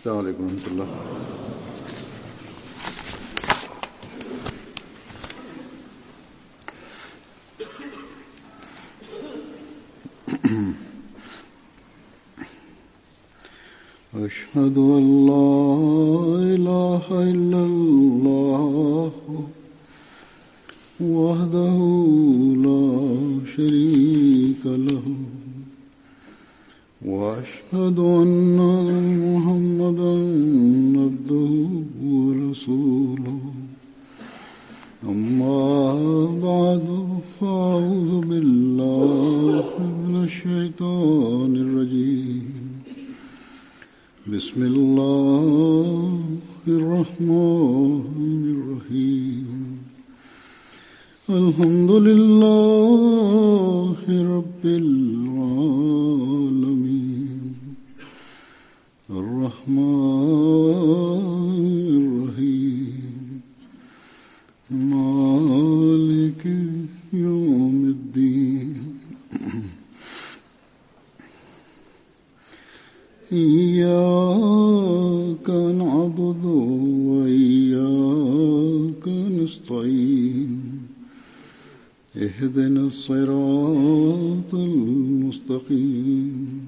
السلام عليكم ورحمة الله أشهد أن لا إله إلا الله وحده لا شريك له وأشهد أن محمدا عبده ورسوله أما بعد فأعوذ بالله من الشيطان الرجيم بسم الله الرحمن الرحيم الحمد لله رب العالمين الرحمن الرحيم مالك يوم الدين إياك نعبد وإياك نستعين اهدنا الصراط المستقيم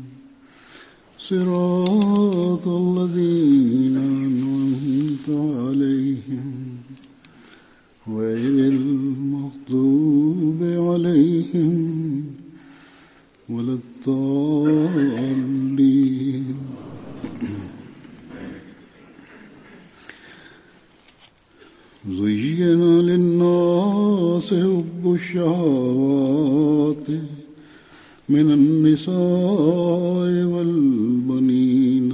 صراط الذين أنعمت عليهم غير المغضوب عليهم ولا الضالين زين للناس حب الشهوات من النساء والبنين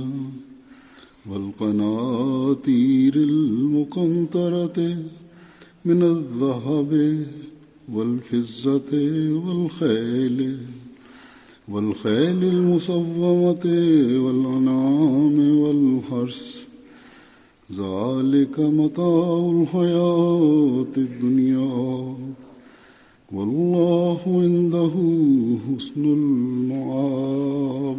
والقناطير المقنطرة من الذهب والفزة والخيل والخيل المصومة والأنعام والحرث ذلك متاع الحياة الدنيا والله عنده حسن المعاب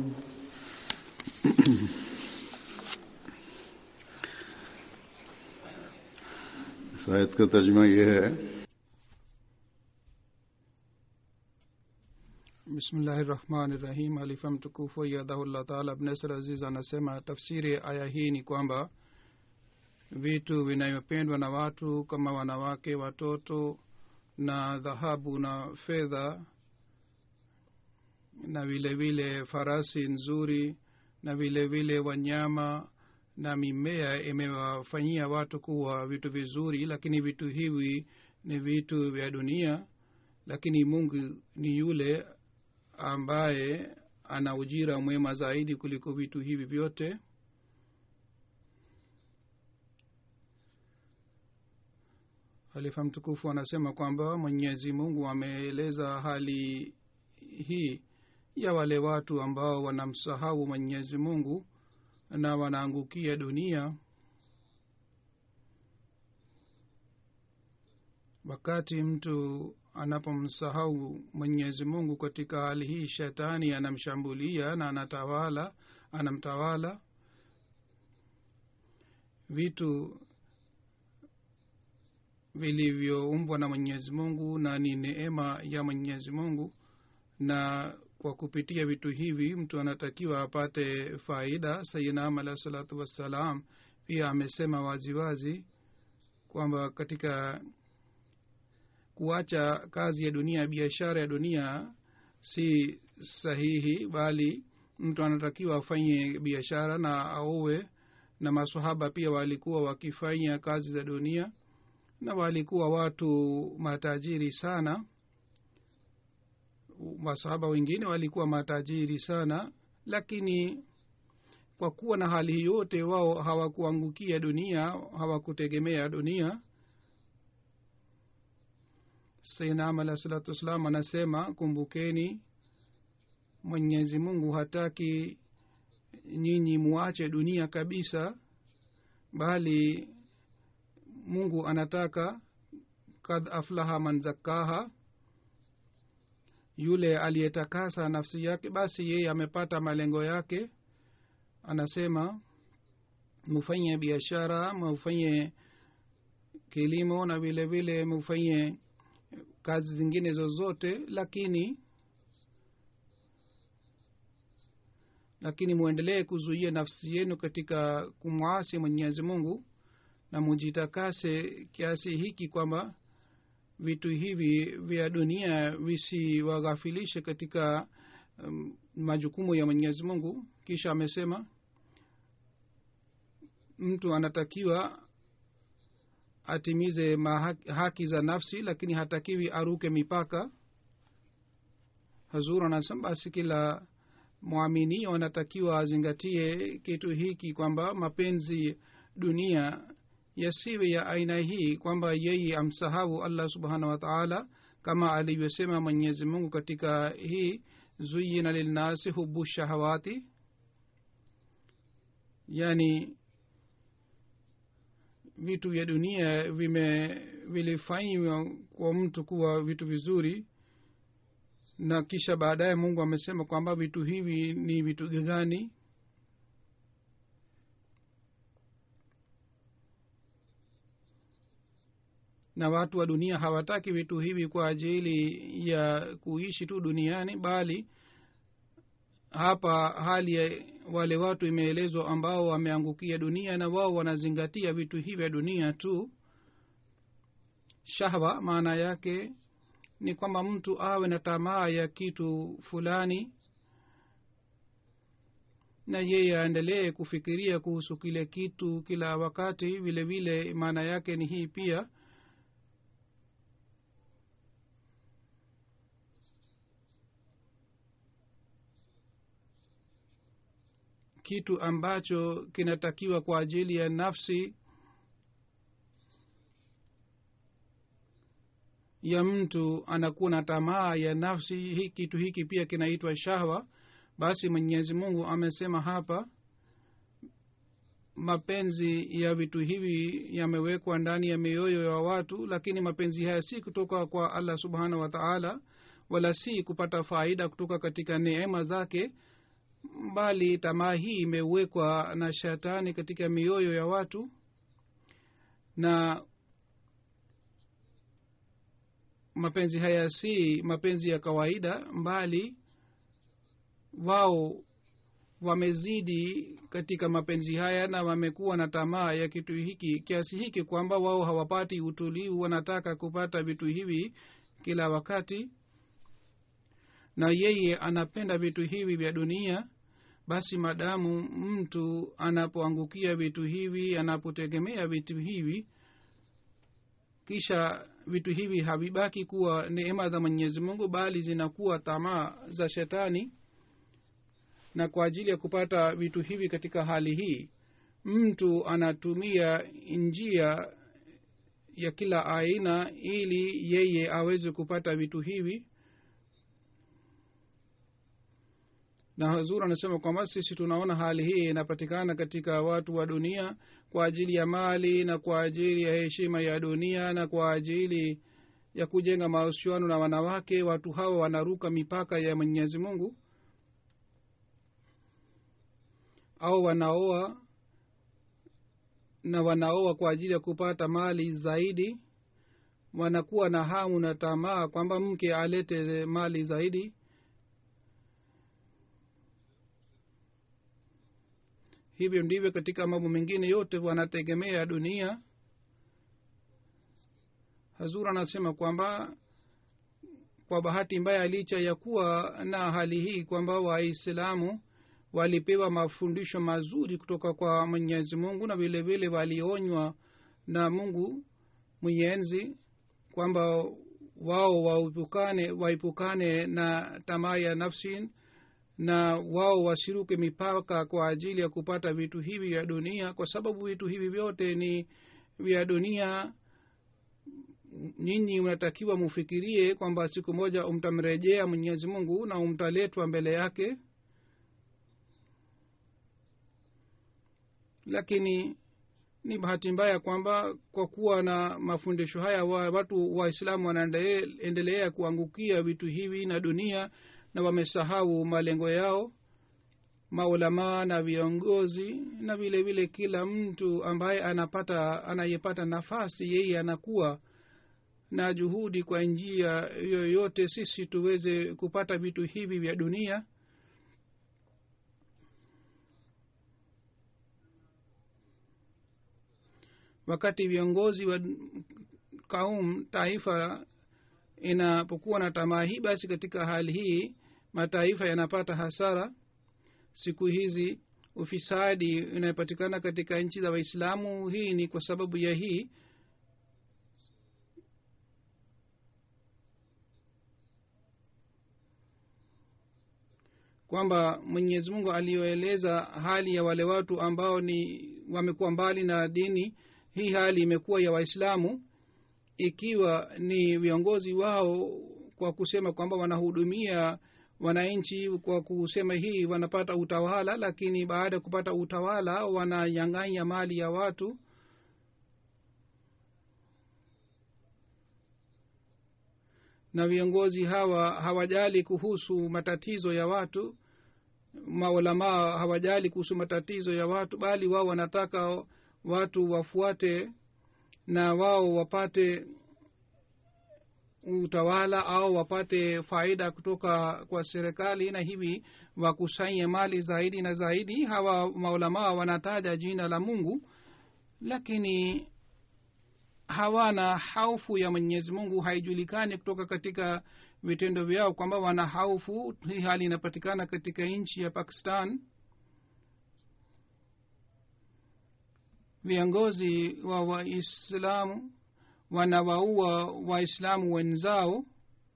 इस आयत का तर्जमा यह है bismillahi rahmani rahim alifa mtukufu yadhahullah taala abnesr aziz anasema tafsiri ya aya hii ni kwamba vitu vinavyopendwa na watu kama wanawake watoto na dhahabu na fedha na vile vile farasi nzuri na vile vile wanyama na mimea imewafanyia watu kuwa vitu vizuri lakini vitu hivi ni vitu vya dunia lakini mungu ni yule ambaye ana ujira mwema zaidi kuliko vitu hivi vyote halifa mtukufu anasema kwamba mwenyezi mungu ameeleza hali hii ya wale watu ambao wanamsahau mwenyezi mungu na wanaangukia dunia wakati mtu anapomsahau mwenyezi mungu katika hali hii shetani anamshambulia na anatawala anamtawala vitu vilivyoumbwa na mwenyezi mungu na ni neema ya mwenyezi mungu na kwa kupitia vitu hivi mtu anatakiwa apate faida sayinam alahi salatu wassalam pia amesema waziwazi kwamba katika kuacha kazi ya dunia biashara ya dunia si sahihi bali mtu anatakiwa afanye biashara na auwe na masahaba pia walikuwa wakifanya kazi za dunia na walikuwa watu matajiri sana masahaba wengine walikuwa matajiri sana lakini kwa kuwa na hali hii yote wao hawakuangukia dunia hawakutegemea dunia sainam alah salatu wassalam anasema kumbukeni mwenyezi mungu hataki nyinyi muache dunia kabisa bali mungu anataka kad aflaha man zakkaha yule aliyetakasa nafsi yake basi yeye amepata malengo yake anasema mufanye biashara mufanye kilimo na vile vile mufanye kazi zingine zozote lakini lakini mwendelee kuzuia nafsi yenu katika kumwasi mwenyezi mungu na mujitakase kiasi hiki kwamba vitu hivi vya dunia visiwaghafilishe katika um, majukumu ya mwenyezi mungu kisha amesema mtu anatakiwa atimize mahaki, haki za nafsi lakini hatakiwi aruke mipaka hazur anasema basi kila mwaminio anatakiwa azingatie kitu hiki kwamba mapenzi dunia yasiwe ya aina hii kwamba yeye amsahau allah subhanahu wa taala kama alivyosema mwenyezi mungu katika hii zuyina lilnasi hubu shahawati yani vitu vya dunia vime vilifanywa kwa mtu kuwa vitu vizuri na kisha baadaye mungu amesema kwamba vitu hivi ni vitu gani na watu wa dunia hawataki vitu hivi kwa ajili ya kuishi tu duniani bali hapa hali ya wale watu imeelezwa ambao wameangukia dunia na wao wanazingatia vitu hivi vya dunia tu shahwa maana yake ni kwamba mtu awe na tamaa ya kitu fulani na yeye aendelee kufikiria kuhusu kile kitu kila wakati vile vile maana yake ni hii pia kitu ambacho kinatakiwa kwa ajili ya nafsi ya mtu anakuwa na tamaa ya nafsi hii kitu hiki pia kinaitwa shahwa basi mwenyezi mungu amesema hapa mapenzi ya vitu hivi yamewekwa ndani ya mioyo ya watu lakini mapenzi haya si kutoka kwa allah subhanahu wa taala wala si kupata faida kutoka katika neema zake bali tamaa hii imewekwa na shetani katika mioyo ya watu na mapenzi haya si mapenzi ya kawaida mbali wao wamezidi katika mapenzi haya na wamekuwa na tamaa ya kitu hiki kiasi hiki kwamba wao hawapati utulivu wanataka kupata vitu hivi kila wakati na yeye anapenda vitu hivi vya dunia basi madamu mtu anapoangukia vitu hivi anapotegemea vitu hivi kisha vitu hivi havibaki kuwa neema za mwenyezi mungu bali zinakuwa tamaa za shetani na kwa ajili ya kupata vitu hivi katika hali hii mtu anatumia njia ya kila aina ili yeye aweze kupata vitu hivi na hazur anasema kwamba sisi tunaona hali hii inapatikana katika watu wa dunia kwa ajili ya mali na kwa ajili ya heshima ya dunia na kwa ajili ya kujenga mahusiano na wanawake watu hawa wanaruka mipaka ya mwenyezi mungu au wanaoa na wanaoa kwa ajili ya kupata mali zaidi wanakuwa na hamu na tamaa kwamba mke alete mali zaidi hivyo ndivyo katika mambo mengine yote wanategemea dunia hazur anasema kwamba kwa bahati mbaya licha ya kuwa na hali hii kwamba waislamu walipewa mafundisho mazuri kutoka kwa mwenyezi mungu na vile vile walionywa na mungu mwenyenzi kwamba wao waepukane waepukane na tamaa ya nafsi na wao wasiruke mipaka kwa ajili ya kupata vitu hivi vya dunia kwa sababu vitu hivi vyote ni vya dunia nyinyi unatakiwa mufikirie kwamba siku moja umtamrejea mwenyezi mungu na umtaletwa mbele yake lakini ni bahati mbaya kwamba kwa kuwa na mafundisho haya wa, watu waislamu wanaendelea kuangukia vitu hivi na dunia na wamesahau malengo yao maulamaa na viongozi na vile vile kila mtu ambaye anapata anayepata nafasi yeye anakuwa na juhudi kwa njia yoyote sisi tuweze kupata vitu hivi vya dunia wakati viongozi wa kaum taifa inapokuwa na tamaa hii basi katika hali hii mataifa yanapata hasara siku hizi ufisadi inayopatikana katika nchi za waislamu hii ni kwa sababu ya hii kwamba mwenyezi mungu aliyoeleza hali ya wale watu ambao ni wamekuwa mbali na dini hii hali imekuwa ya waislamu ikiwa ni viongozi wao kwa kusema kwamba wanahudumia wananchi kwa kusema hii wanapata utawala lakini baada ya kupata utawala wananyang'anya mali ya watu na viongozi hawa hawajali kuhusu matatizo ya watu maulamaa hawajali kuhusu matatizo ya watu bali wao wanataka watu wafuate na wao wapate utawala au wapate faida kutoka kwa serikali na hivi wakusanye mali zaidi na zaidi hawa maulamaa wanataja jina la mungu lakini hawana haufu ya mwenyezi mungu haijulikani kutoka katika vitendo vyao kwamba wana haufu hii hali inapatikana katika nchi ya pakistan viongozi wa waislamu wanawaua waislamu wenzao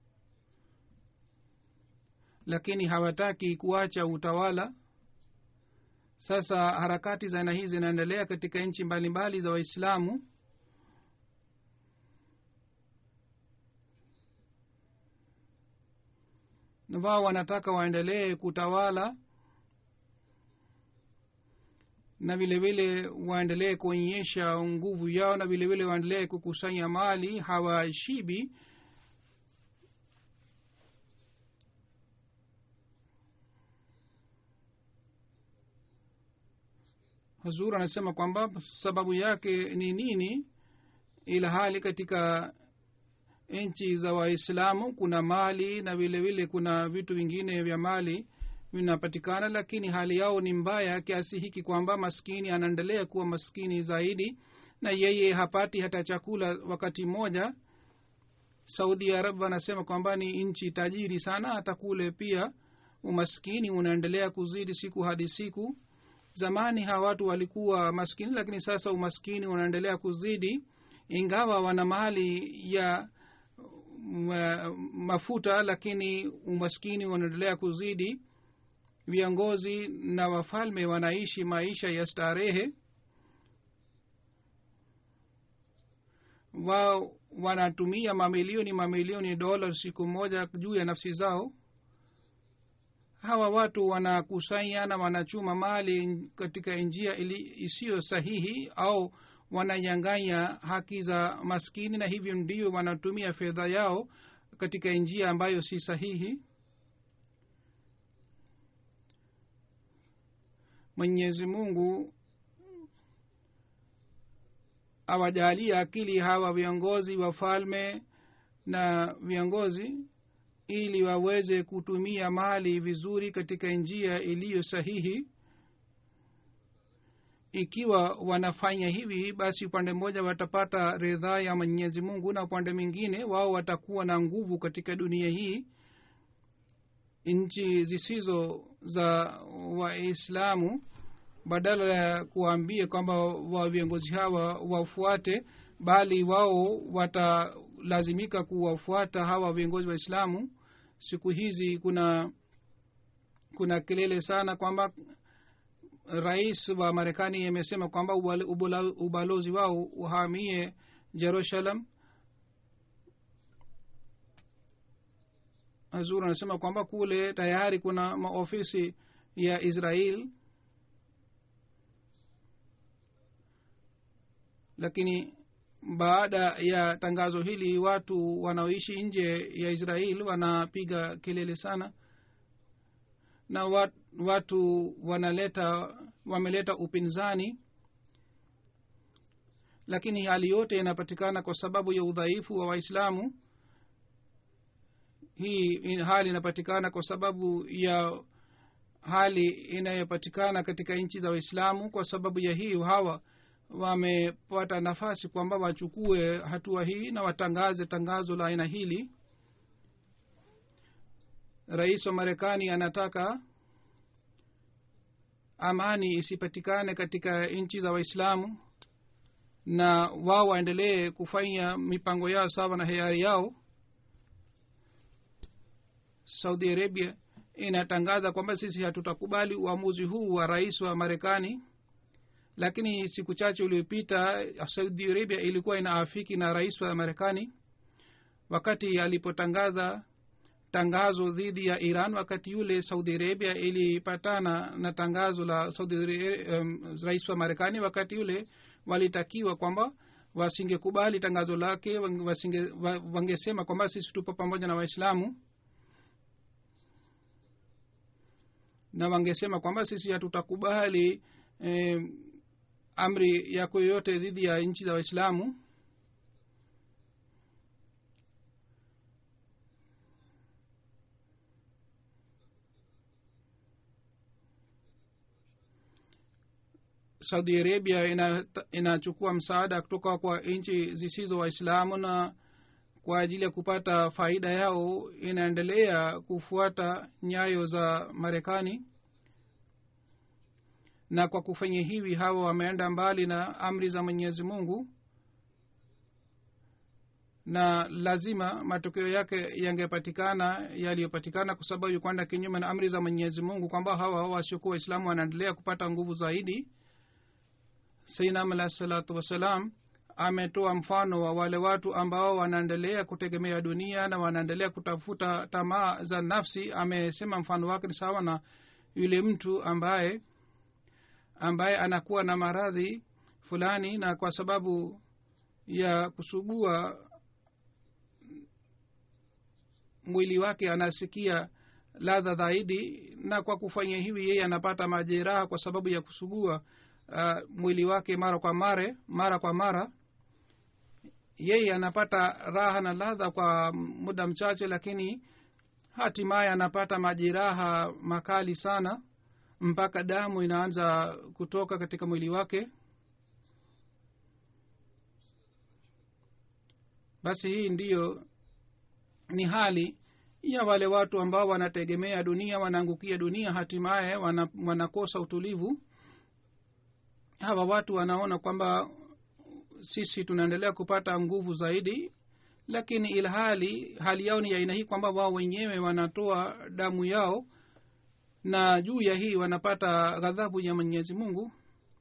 lakini hawataki kuacha utawala sasa harakati za aina hii zinaendelea katika nchi mbalimbali za waislamu na wao wanataka waendelee kutawala na vile vile waendelee kuonyesha nguvu yao na vile vile waendelee kukusanya mali hawashibi hazur anasema kwamba sababu yake ni nini ila hali katika nchi za waislamu kuna mali na vile vile kuna vitu vingine vya mali vinapatikana lakini hali yao ni mbaya kiasi hiki kwamba maskini anaendelea kuwa maskini zaidi na yeye hapati hata chakula wakati mmoja saudi arab wanasema kwamba ni nchi tajiri sana hata kule pia umaskini unaendelea kuzidi siku hadi siku zamani hawa watu walikuwa maskini lakini sasa umaskini unaendelea kuzidi ingawa wana mali ya ma, mafuta lakini umaskini unaendelea kuzidi viongozi na wafalme wanaishi maisha ya starehe wao wanatumia mamilioni mamilioni dola siku moja juu ya nafsi zao hawa watu wanakusanya na wanachuma mali katika njia isiyo sahihi au wananyanganya haki za maskini na hivyo ndio wanatumia fedha yao katika njia ambayo si sahihi mwenyezi mungu awajalia akili hawa viongozi wafalme na viongozi ili waweze kutumia mali vizuri katika njia iliyo sahihi ikiwa wanafanya hivi basi upande mmoja watapata ridhaa ya mwenyezi mungu na upande mwingine wao watakuwa na nguvu katika dunia hii nchi zisizo za waislamu badala ya kuwaambia kwamba wa viongozi hawa wafuate bali wao watalazimika kuwafuata hawa viongozi waislamu siku hizi kuna kuna kelele sana kwamba rais wa marekani amesema kwamba ubalozi wao uhamie jerusalem hazur anasema kwamba kule tayari kuna maofisi ya israel lakini baada ya tangazo hili watu wanaoishi nje ya israel wanapiga kelele sana na wat, watu wanaleta wameleta upinzani lakini hali yote inapatikana kwa sababu ya udhaifu wa waislamu hii in- hali inapatikana kwa sababu ya hali inayopatikana katika nchi za waislamu kwa sababu ya hii hawa wamepata nafasi kwamba wachukue hatua hii na watangaze tangazo la aina hili rais wa marekani anataka amani isipatikane katika nchi za waislamu na wao waendelee kufanya mipango yao sawa na hiari yao saudi arabia inatangaza kwamba sisi hatutakubali uamuzi huu wa rais wa marekani lakini siku chache uliopita saudi arabia ilikuwa inaafiki na rais wa marekani wakati alipotangaza tangazo dhidi ya iran wakati yule saudi arabia ilipatana na tangazo la saudi Arabia, um, rais wa marekani wakati yule walitakiwa kwamba wasingekubali tangazo lake wasinge, wa- wangesema kwamba sisi tupo pamoja na waislamu na wangesema kwamba sisi hatutakubali eh, amri yako yoyote dhidi ya nchi za waislamu saudi arabia ina- inachukua msaada kutoka kwa nchi zisizo waislamu na kwa ajili ya kupata faida yao inaendelea kufuata nyayo za marekani na kwa kufanya hivi hawa wameenda mbali na amri za mwenyezi mungu na lazima matokeo yake yangepatikana yaliyopatikana kwa sababu ya kwenda kinyume na amri za mwenyezi mungu kwamba hawa wasiokuwa waislamu wanaendelea kupata nguvu zaidi sainam alahi salatu wassalam ametoa mfano wa wale watu ambao wanaendelea kutegemea dunia na wanaendelea kutafuta tamaa za nafsi amesema mfano wake ni sawa na yule mtu ambaye ambaye anakuwa na maradhi fulani na kwa sababu ya kusugua mwili wake anasikia ladha zaidi na kwa kufanya hivi yeye anapata majeraha kwa sababu ya kusugua uh, mwili wake mara kwa mare mara kwa mara yeye anapata raha na ladha kwa muda mchache lakini hatimaye anapata majeraha makali sana mpaka damu inaanza kutoka katika mwili wake basi hii ndiyo ni hali ya wale watu ambao wanategemea dunia wanaangukia dunia hatimaye wana, wanakosa utulivu hawa watu wanaona kwamba sisi tunaendelea kupata nguvu zaidi lakini ilhali hali yao ni ya aina hii kwamba wao wenyewe wanatoa damu yao na juu ya hii wanapata ghadhabu ya mwenyezi mungu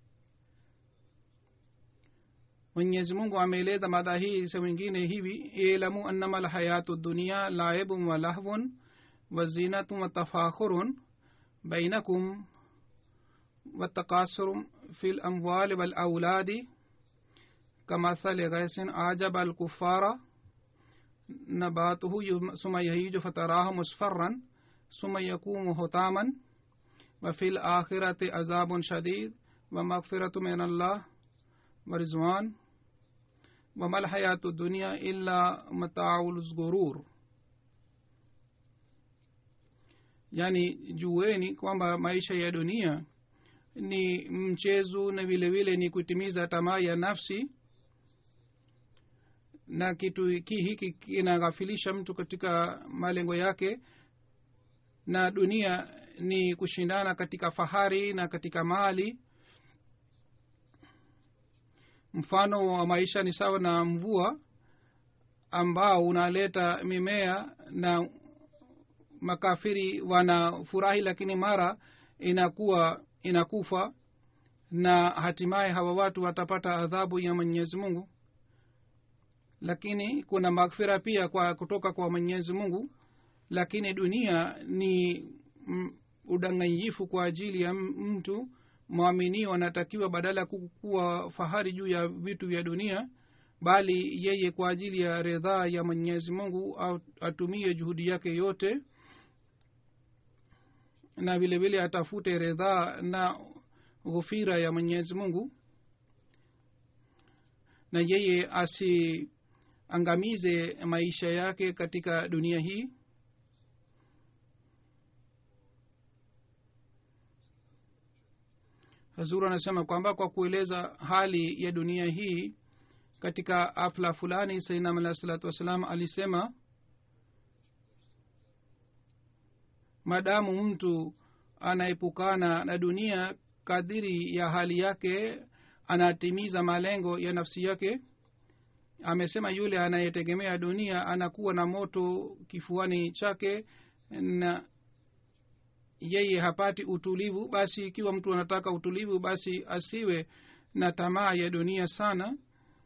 mwenyezi mungu ameeleza mada hii sehemu ingine hivi ilamu annama lhayatu dunia laibun wa lahvun wa zinatun wa tafakhurun bainakum والتقاصر في الأموال والأولاد كمثل غيث أعجب الكفار نباته ثم يهيج فتراه مصفرا ثم يكون هطاما وفي الآخرة عذاب شديد ومغفرة من الله ورزوان وما الحياة الدنيا إلا متاع الغرور yani jueni kwamba maisha ya dunia ni mchezo na vile vile ni kutimiza tamaa ya nafsi na kitu hiki hiki kinaghafilisha mtu katika malengo yake na dunia ni kushindana katika fahari na katika mali mfano wa maisha ni sawa na mvua ambao unaleta mimea na makafiri wanafurahi lakini mara inakuwa inakufa na hatimaye hawa watu watapata adhabu ya mwenyezi mungu lakini kuna maghfira pia kwa kutoka kwa mwenyezi mungu lakini dunia ni mm, udanganyifu kwa ajili ya mtu mwaminio anatakiwa badala ya kuwa fahari juu ya vitu vya dunia bali yeye kwa ajili ya ridhaa ya mwenyezi mungu atumie juhudi yake yote na vile vile atafute ridhaa na ghufira ya mwenyezi mungu na yeye asiangamize maisha yake katika dunia hii hazur anasema kwamba kwa kueleza hali ya dunia hii katika afla fulani sainam alah salatu wassalam alisema madamu mtu anaepukana na dunia kadiri ya hali yake anatimiza malengo ya nafsi yake amesema yule anayetegemea dunia anakuwa na moto kifuani chake na yeye hapati utulivu basi ikiwa mtu anataka utulivu basi asiwe na tamaa ya dunia sana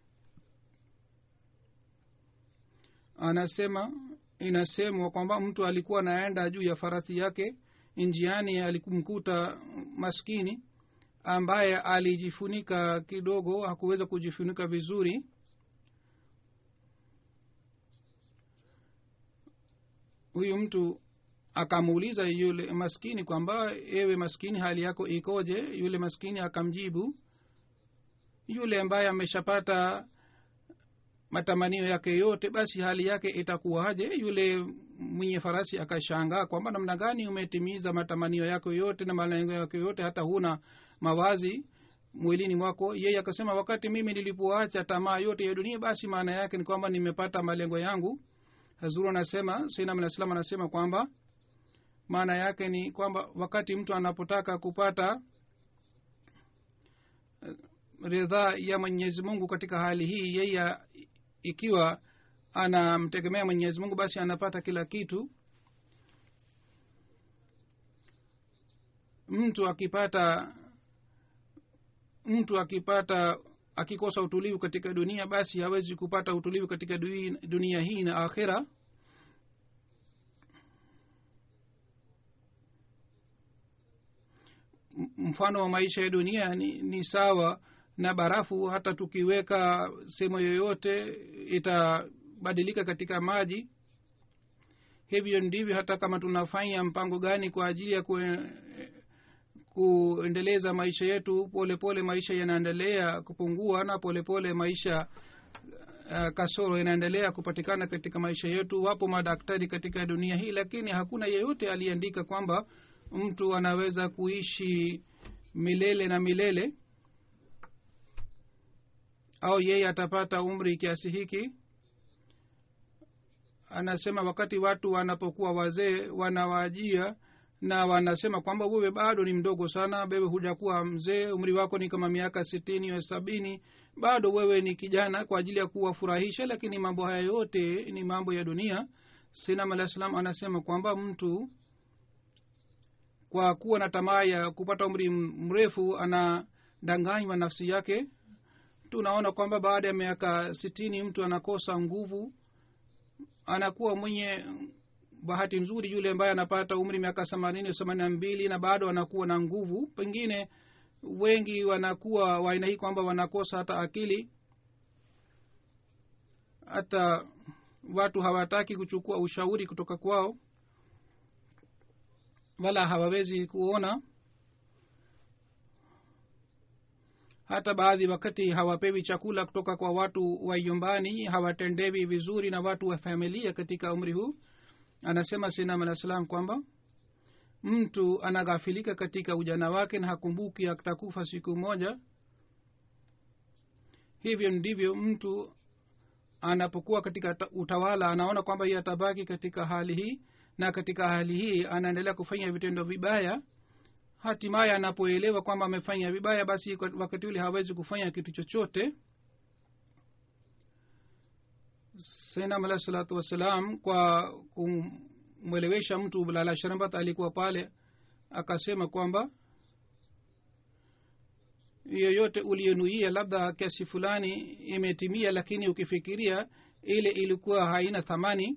anasema inasemwa kwamba mtu alikuwa anaenda juu ya farasi yake njiani alikumkuta maskini ambaye alijifunika kidogo hakuweza kujifunika vizuri huyu mtu akamuuliza yule maskini kwamba ewe maskini hali yako ikoje yule maskini akamjibu yule ambaye ameshapata matamanio yake yote basi hali yake itakuwaje yule mwenye farasi akashangaa kwamba namna gani umetimiza matamanio yako yote na malengo yako yote hata huna mawazi mwilini mwako yeye akasema wakati mimi nilipoacha tamaa yote ya dunia basi maana yake ni kwamba nimepata malengo yangu hazuru anasema sainam alah salam anasema kwamba maana yake ni kwamba wakati mtu anapotaka kupata ridhaa ya mwenyezi mungu katika hali hii yeye ikiwa anamtegemea mwenyezi mungu basi anapata kila kitu mtu akipata mtu akipata akikosa utulivu katika dunia basi hawezi kupata utulivu katika dunia hii na akhira mfano wa maisha ya dunia ni, ni sawa na barafu hata tukiweka sehemu yoyote itabadilika katika maji hivyo ndivyo hata kama tunafanya mpango gani kwa ajili ya kue, kuendeleza maisha yetu polepole pole maisha yanaendelea kupungua na polepole pole maisha uh, kasoro inaendelea kupatikana katika maisha yetu wapo madaktari katika dunia hii lakini hakuna yeyote aliyeandika kwamba mtu anaweza kuishi milele na milele au yeye atapata umri kiasi hiki anasema wakati watu wanapokuwa wazee wanawajia na wanasema kwamba wewe bado ni mdogo sana wewe hujakuwa mzee umri wako ni kama miaka sitini au sabini bado wewe ni kijana kwa ajili ya kuwafurahisha lakini mambo haya yote ni mambo ya dunia sinam alah salam anasema kwamba mtu kwa kuwa na tamaa ya kupata umri mrefu anadanganywa nafsi yake tunaona kwamba baada ya miaka sitini mtu anakosa nguvu anakuwa mwenye bahati nzuri yule ambaye anapata umri miaka themanini themanini na mbili na bado anakuwa na nguvu pengine wengi wanakuwa waaina hii kwamba wanakosa hata akili hata watu hawataki kuchukua ushauri kutoka kwao wala hawawezi kuona hata baadhi wakati hawapewi chakula kutoka kwa watu wa nyumbani hawatendewi vizuri na watu wa familia katika umri huu anasema sinam alah salam kwamba mtu anaghafilika katika ujana wake na hakumbuki atakufa siku moja hivyo ndivyo mtu anapokuwa katika utawala anaona kwamba iye atabaki katika hali hii na katika hali hii anaendelea kufanya vitendo vibaya hatimaye anapoelewa kwamba amefanya vibaya basi wakati ule hawezi kufanya kitu chochote sainam alahi salatu wassalam kwa kumwelewesha mtu lala sharambat alikuwa pale akasema kwamba yoyote uliyenuia labda kiasi fulani imetimia lakini ukifikiria ile ilikuwa haina thamani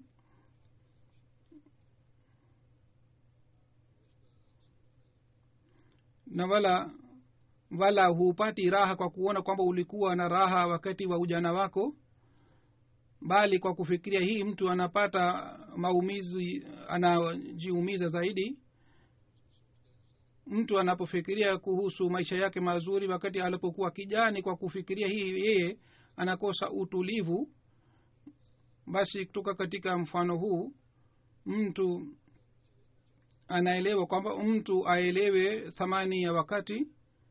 na wala wala hupati raha kwa kuona kwamba ulikuwa na raha wakati wa ujana wako bali kwa kufikiria hii mtu anapata maumizi anajiumiza zaidi mtu anapofikiria kuhusu maisha yake mazuri wakati alipokuwa kijani kwa kufikiria hii yeye anakosa utulivu basi kutoka katika mfano huu mtu anaelewa kwamba mtu aelewe thamani ya wakati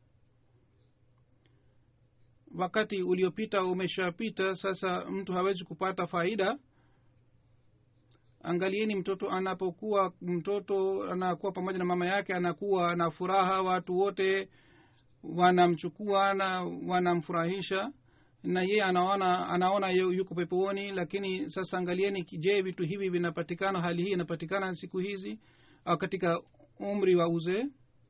wakati uliopita umeshapita sasa mtu hawezi kupata faida angalieni mtoto anapokuwa mtoto anakuwa pamoja na mama yake anakuwa na furaha watu wote wanamchukua na wanamfurahisha na yeye anaona anaona yu- yuko peponi lakini sasa angalieni je vitu hivi vinapatikana hali hii inapatikana siku hizi au katika umri wa uzee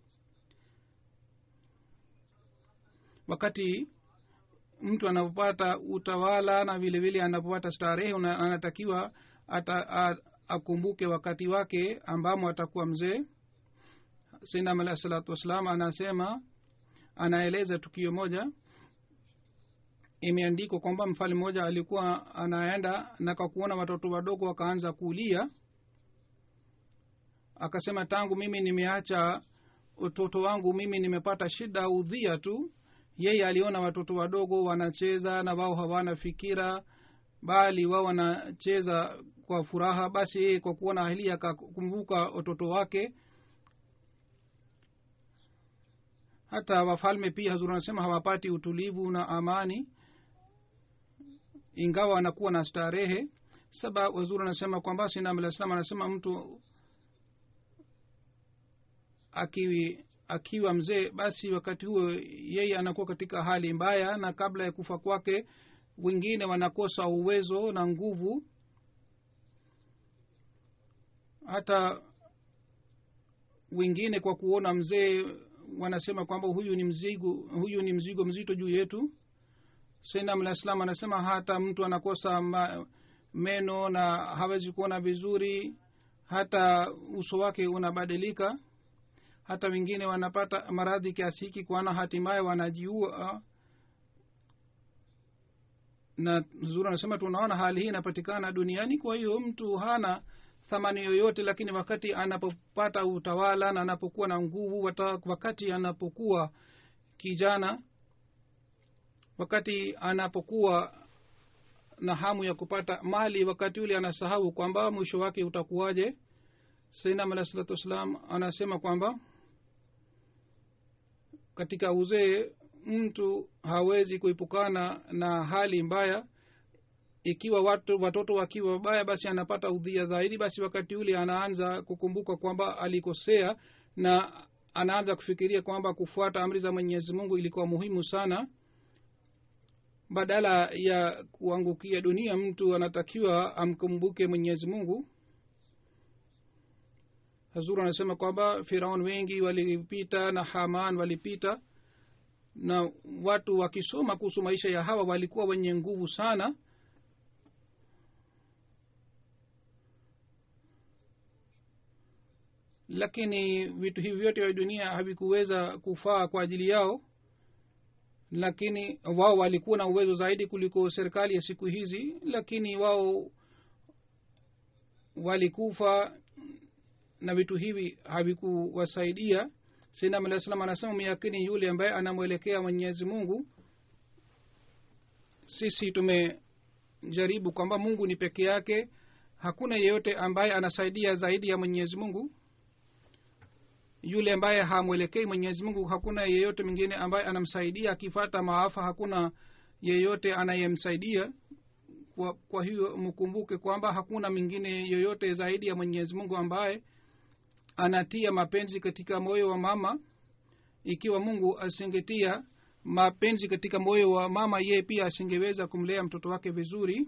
wakati mtu anapopata utawala na vile vile anapopata starehe una- anatakiwa ata, a, akumbuke wakati wake ambamo atakuwa mzee sinam alahi salatu wassalam anasema anaeleza tukio moja imeandikwa kwamba mfalme mmoja alikuwa anaenda na kwa kuona watoto wadogo wakaanza kulia akasema tangu mimi nimeacha utoto wangu mimi nimepata shida udhia tu yeye aliona watoto wadogo wanacheza na wao hawana fikira bali wao wanacheza kwa furaha basi yeye kwa kuona hili akakumbuka watoto wake hata wafalme pia hazuri anasema hawapati utulivu na amani ingawa wanakuwa na starehe saba wazuri anasema kwamba sinam alah salam anasema mtu akiwi akiwa mzee basi wakati huo yeye anakuwa katika hali mbaya na kabla ya kufa kwake wengine wanakosa uwezo na nguvu hata wengine kwa kuona mzee wanasema kwamba huyu ni mzigo huyu ni mzigo mzito juu yetu sainam alah salam anasema hata mtu anakosa ma, meno na hawezi kuona vizuri hata uso wake unabadilika hata wengine wanapata maradhi kiasi hiki kwana hatimaye wanajiua na zuri anasema tunaona hali hii inapatikana duniani kwa hiyo mtu hana thamani yoyote lakini wakati anapopata utawala na anapokuwa na nguvu wata, wakati anapokuwa kijana wakati anapokuwa na hamu ya kupata mali wakati ule anasahau kwamba mwisho wake utakuwaje sainam alah salatu wassalam anasema kwamba katika uzee mtu hawezi kuepukana na hali mbaya ikiwa watu, watoto wakiwa wabaya basi anapata udhia zaidi basi wakati ule anaanza kukumbuka kwamba alikosea na anaanza kufikiria kwamba kufuata amri za mwenyezi mungu ilikuwa muhimu sana badala ya kuangukia dunia mtu anatakiwa amkumbuke mwenyezi mungu hazur anasema kwamba firaun wengi walipita na haman walipita na watu wakisoma kuhusu maisha ya hawa walikuwa wenye nguvu sana lakini vitu hivi vyote vya dunia havikuweza kufaa kwa ajili yao lakini wao walikuwa na uwezo zaidi kuliko serikali ya siku hizi lakini wao walikufa na vitu hivi havikuwasaidia sinam alah salam anasema myakini yule ambaye anamwelekea mwenyezi mungu sisi tumejaribu kwamba mungu ni peke yake hakuna yeyote ambaye anasaidia zaidi ya mwenyezi mungu yule ambaye hamwelekei mwenyezi mungu hakuna yeyote mwingine ambaye anamsaidia akifata maafa hakuna yeyote anayemsaidia kwa, kwa hiyo mkumbuke kwamba hakuna mwingine yoyote zaidi ya mwenyezi mungu ambaye anatia mapenzi katika moyo wa mama ikiwa mungu asingetia mapenzi katika moyo wa mama yeye pia asingeweza kumlea mtoto wake vizuri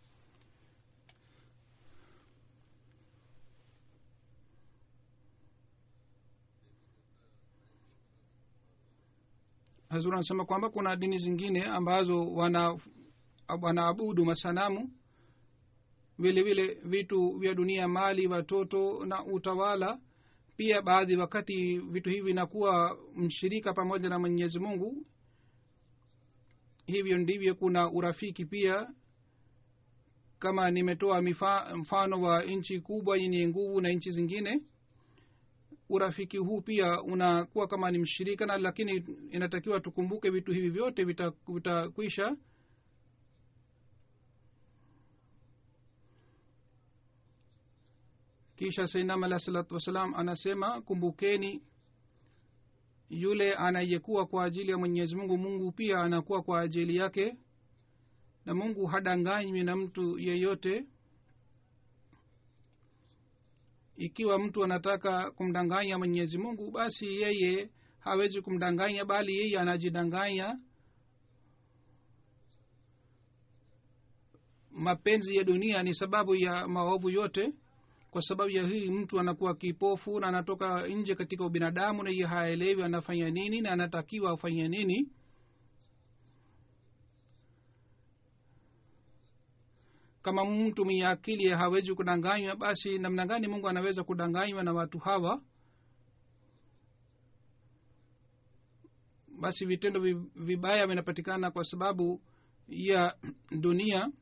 hazur anasema kwamba kuna dini zingine ambazo wana wanaabudu masanamu vile vile vitu vya dunia mali watoto na utawala pia baadhi wakati vitu hivi vinakuwa mshirika pamoja na mwenyezi mungu hivyo ndivyo kuna urafiki pia kama nimetoa mifa, mfano wa nchi kubwa yenye nguvu na nchi zingine urafiki huu pia unakuwa kama ni mshirika na lakini inatakiwa tukumbuke vitu hivi vyote vitakwisha vita kisha sainam alah salatu wassalam anasema kumbukeni yule anayekuwa kwa ajili ya mwenyezi mungu mungu pia anakuwa kwa ajili yake na mungu hadanganywi na mtu yeyote ikiwa mtu anataka kumdanganya mwenyezi mungu basi yeye hawezi kumdanganya bali yeye anajidanganya mapenzi ya dunia ni sababu ya maovu yote kwa sababu ya hii mtu anakuwa kipofu na anatoka nje katika ubinadamu na iye haelewi anafanya nini na anatakiwa afanye nini kama mtu mwenye akili hawezi kudanganywa basi namna gani mungu anaweza kudanganywa na watu hawa basi vitendo vibaya vinapatikana kwa sababu ya dunia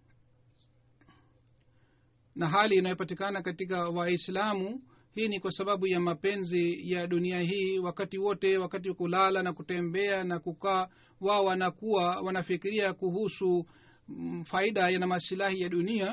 na hali inayopatikana katika waislamu hii ni kwa sababu ya mapenzi ya dunia hii wakati wote wakati wa kulala na kutembea na kukaa wao wanakuwa wanafikiria kuhusu mm, faida na masilahi ya dunia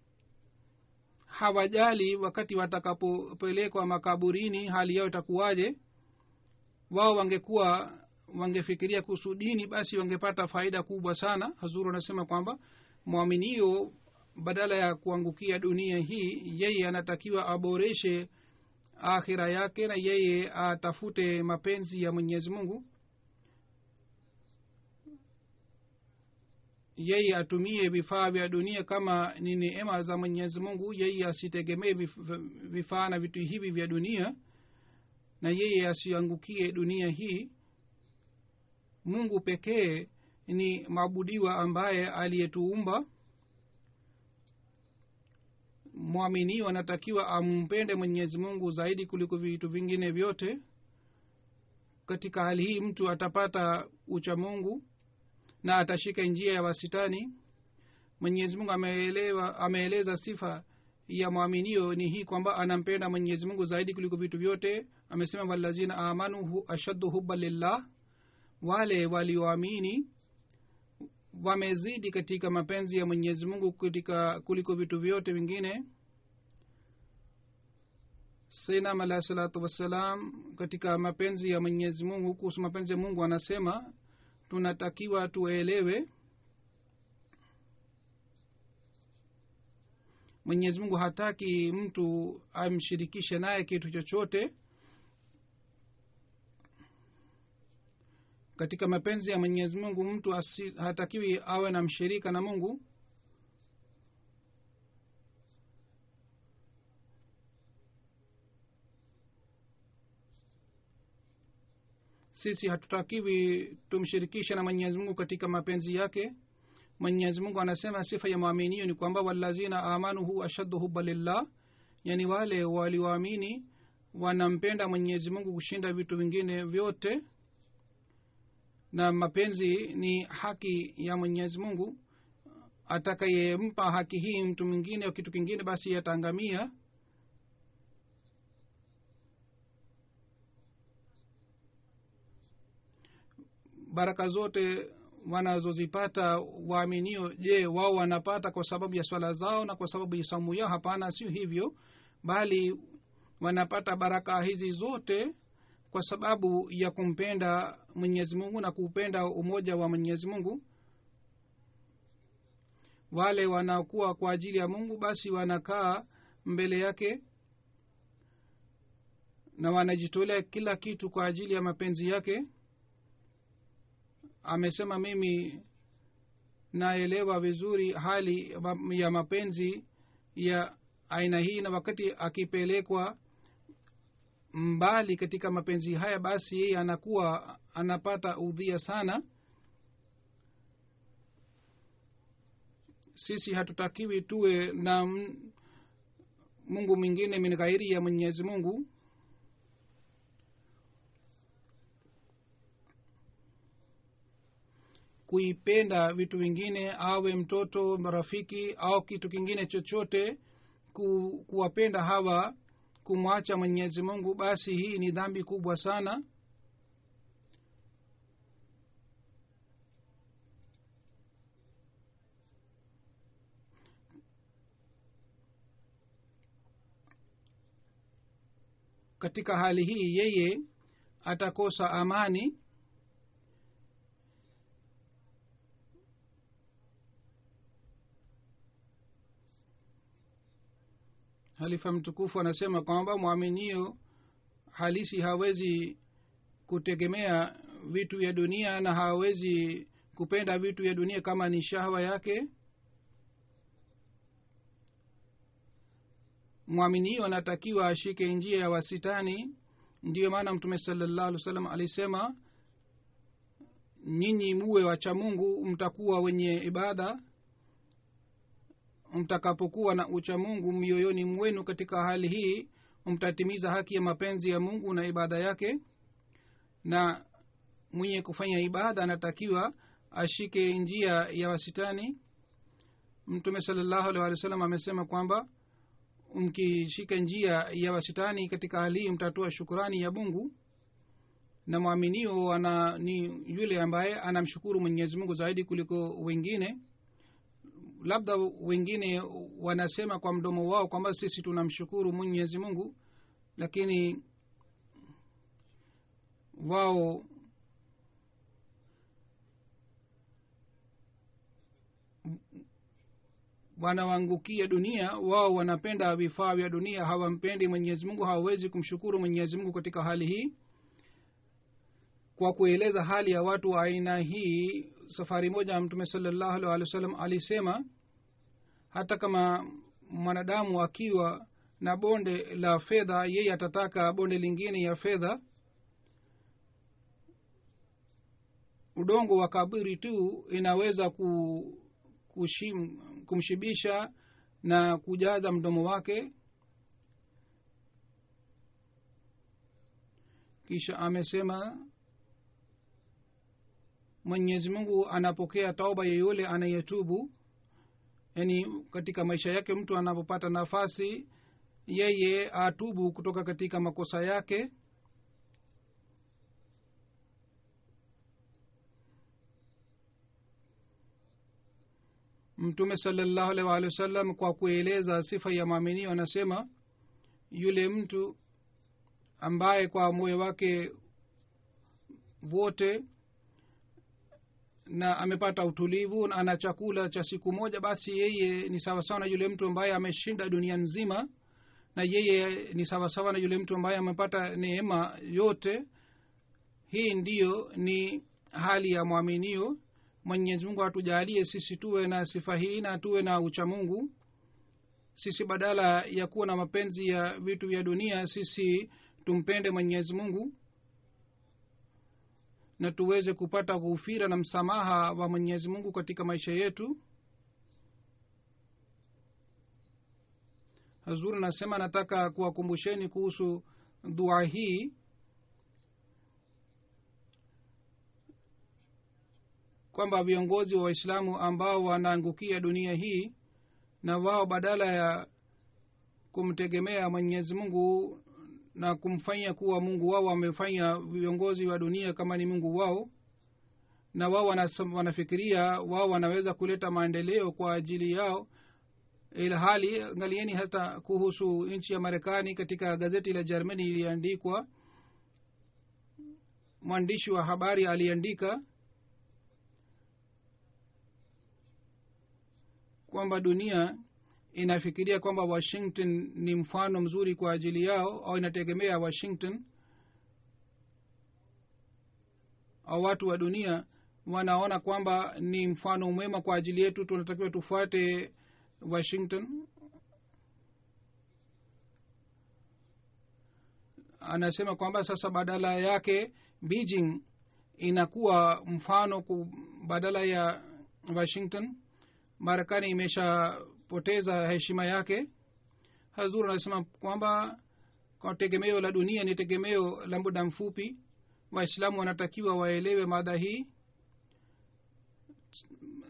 hawajali wakati watakapopelekwa makaburini hali yao itakuwaje wao wangekuwa wangefikiria kuhusu dini basi wangepata faida kubwa sana hazuru anasema kwamba mwaminio badala ya kuangukia dunia hii yeye anatakiwa aboreshe akhira yake na yeye atafute mapenzi ya mwenyezi mungu yeye atumie vifaa vya dunia kama ni neema za mwenyezi mungu yeye asitegemee vifaa na vitu hivi vya dunia na yeye asiangukie dunia hii mungu pekee ni maabudiwa ambaye aliyetuumba mwaminio anatakiwa ampende mwenyezi mungu zaidi kuliko vitu vingine vyote katika hali hii mtu atapata ucha mungu na atashika njia ya wasitani mwenyezi mungu ameelewa ameeleza sifa ya mwaminio ni hii kwamba anampenda mwenyezi mungu zaidi kuliko vitu vyote amesema walazina amanu hu, ashaddu huba lillah wale walioamini wamezidi katika mapenzi ya mwenyezi mungu katika kuliko vitu vyote vingine sainam alahi salatu wassalam katika mapenzi ya mwenyezi mungu kuhusu mapenzi ya mungu anasema tunatakiwa tuelewe mwenyezi mungu hataki mtu amshirikishe naye kitu chochote katika mapenzi ya mwenyezi mungu mtu asi, hatakiwi awe na mshirika na mungu sisi hatutakiwi tumshirikishe na mwenyezi mungu katika mapenzi yake mwenyezi mungu anasema sifa ya mwaminio ni kwamba walazina amanuhu ashaddu huba lillah yani wale walioamini wanampenda mwenyezi mungu kushinda vitu vingine vyote na mapenzi ni haki ya mwenyezi mungu atakayempa haki hii mtu mwingine au kitu kingine basi yataangamia baraka zote wanazozipata waaminio je wao wanapata kwa sababu ya swala zao na kwa sababu ya saumu yao hapana sio hivyo bali wanapata baraka hizi zote kwa sababu ya kumpenda mwenyezi mungu na kuupenda umoja wa mwenyezi mungu wale wanakuwa kwa ajili ya mungu basi wanakaa mbele yake na wanajitolea kila kitu kwa ajili ya mapenzi yake amesema mimi naelewa vizuri hali ya mapenzi ya aina hii na wakati akipelekwa mbali katika mapenzi haya basi yeye anakuwa anapata udhia sana sisi hatutakiwi tuwe na mungu mwingine min ghairi ya mwenyezi mungu kuipenda vitu vingine awe mtoto rafiki au kitu kingine chochote ku, kuwapenda hawa kumwacha mwenyezi mungu basi hii ni dhambi kubwa sana katika hali hii yeye atakosa amani halifa mtukufu anasema kwamba mwaminio halisi hawezi kutegemea vitu vya dunia na hawezi kupenda vitu vya dunia kama ni shahwa yake mwaminio anatakiwa ashike njia ya wasitani ndiyo maana mtume salallahu alih wa sallam alisema nyinyi muwe wacha mungu mtakuwa wenye ibada mtakapokuwa na ucha mungu mioyoni mwenu katika hali hii mtatimiza haki ya mapenzi ya mungu na ibada yake na mwenye kufanya ibada anatakiwa ashike njia ya wasitani mtume salallahu alih walih wa sallam amesema kwamba mkishika njia ya wasitani katika hali hii mtatoa shukurani ya mungu na mwaminio ana ni yule ambaye anamshukuru mwenyezi mungu zaidi kuliko wengine labda wengine wanasema kwa mdomo wao kwamba sisi tunamshukuru mwenyezi mungu lakini wao wanawangukia dunia wao wanapenda vifaa vya dunia hawampendi mwenyezi mungu hawawezi kumshukuru mwenyezi mungu katika hali hii kwa kueleza hali ya watu wa aina hii safari moja mtume salallahu alih walih wa sallam alisema hata kama mwanadamu akiwa na bonde la fedha yeye atataka bonde lingine ya fedha udongo wa kaburi tu inaweza ku, kushim, kumshibisha na kujaza mdomo wake kisha amesema mwenyezi mungu anapokea tauba yeyote anayetubu yaani katika maisha yake mtu anapopata nafasi yeye atubu kutoka katika makosa yake mtume salallahu alaihi waalihi wasallam kwa kueleza sifa ya maaminio anasema yule mtu ambaye kwa moyo wake wote na amepata utulivu na ana chakula cha siku moja basi yeye ni sawasawa na yule mtu ambaye ameshinda dunia nzima na yeye ni sawasawa na yule mtu ambaye amepata neema yote hii ndiyo ni hali ya mwaminio mwenyezi mungu atujalie sisi tuwe na sifa hii na tuwe na uchamungu sisi badala ya kuwa na mapenzi ya vitu vya dunia sisi tumpende mwenyezi mungu na tuweze kupata ghufira na msamaha wa mwenyezi mungu katika maisha yetu hazuri anasema nataka kuwakumbusheni kuhusu dua hii kwamba viongozi wa waislamu ambao wanaangukia dunia hii na wao badala ya kumtegemea mwenyezi mungu na kumfanya kuwa mungu wao wamefanya viongozi wa dunia kama ni mungu wao na wao wanafikiria wao wanaweza kuleta maendeleo kwa ajili yao ila hali angalieni hata kuhusu nchi ya marekani katika gazeti la germany iliandikwa mwandishi wa habari aliandika kwamba dunia inafikiria kwamba washington ni mfano mzuri kwa ajili yao au inategemea washington au watu wa dunia wanaona kwamba ni mfano mwema kwa ajili yetu tunatakiwa tufuate washington anasema kwamba sasa badala yake beijing inakuwa mfano badala ya washington marekani imeshapoteza heshima yake hazur anasema kwamba kwa tegemeo la dunia ni tegemeo la muda mfupi waislamu wanatakiwa waelewe mada hii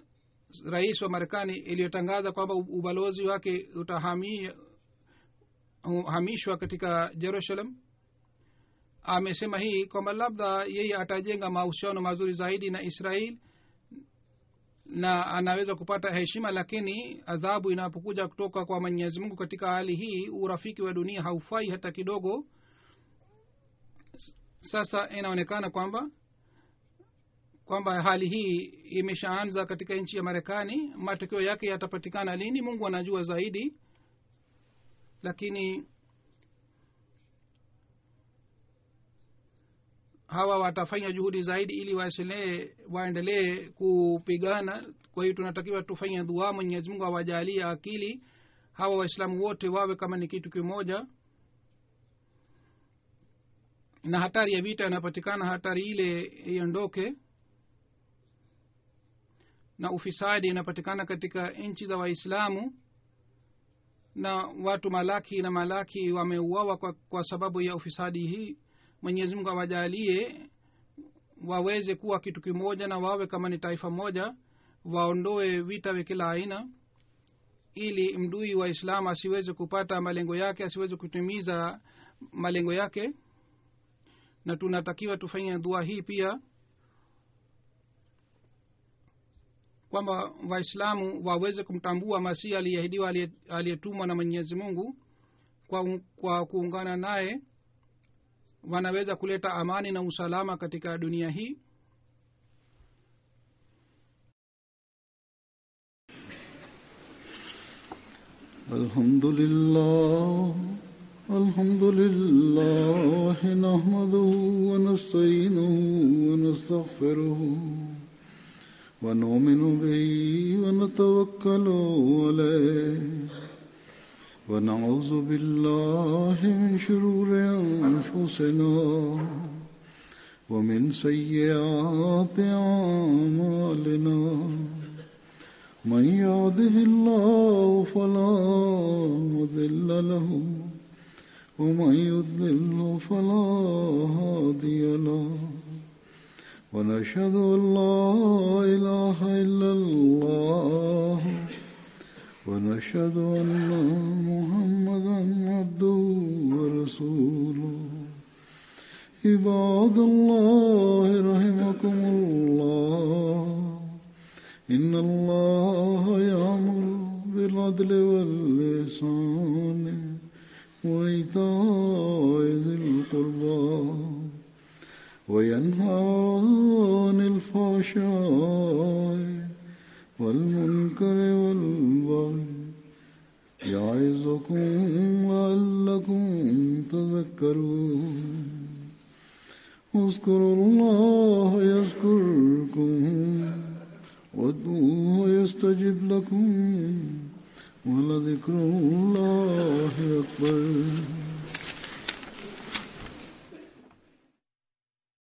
rais wa marekani iliyotangaza kwamba ubalozi wake utahamia atahamishwa katika jerusalem amesema hii kwamba labda yeye atajenga mahusiano mazuri zaidi na israel na anaweza kupata heshima lakini adhabu inapokuja kutoka kwa mwenyezi mungu katika hali hii urafiki wa dunia haufai hata kidogo sasa inaonekana kwamba kwamba hali hii imeshaanza katika nchi ya marekani matokeo yake yatapatikana lini mungu anajua zaidi lakini hawa watafanya juhudi zaidi ili waendelee waendelee kupigana kwa hiyo tunatakiwa tufanye dua mwenyezi mungu awajalie akili hawa waislamu wote wawe kama ni kitu kimoja na hatari ya vita inapatikana hatari ile iondoke na ufisadi inapatikana katika nchi za waislamu na watu malaki na malaki wameuawa kwa, kwa sababu ya ufisadi hii mwenyezi mungu awajalie waweze kuwa kitu kimoja na wawe kama ni taifa moja waondoe vita vya kila aina ili mdui wa islam asiweze kupata malengo yake asiweze kutimiza malengo yake na tunatakiwa tufanye dua hii pia kwamba waislamu waweze kumtambua masihi aliyeahidiwa aliyetumwa na mwenyezi mungu kwa, kwa kuungana naye wanaweza kuleta amani na usalama katika dunia hii الحمد لله الحمد لله نحمده ونستعينه ونستغفره ونؤمن به ونتوكل عليه ونعوذ بالله من شرور أنفسنا ومن سيئات أعمالنا من يهده الله فلا مضل له ومن يضلل فلا هادي له ونشهد ان لا اله الا الله ونشهد ان محمدا عبده ورسوله عباد الله رحمكم الله إن الله يأمر بالعدل واللسان وإيتاء ذي القربى وينهى عن الفحشاء والمنكر والبغي يعظكم لعلكم تذكرون اذكروا الله يذكركم وادعوه يستجب لكم ولذكر الله أكبر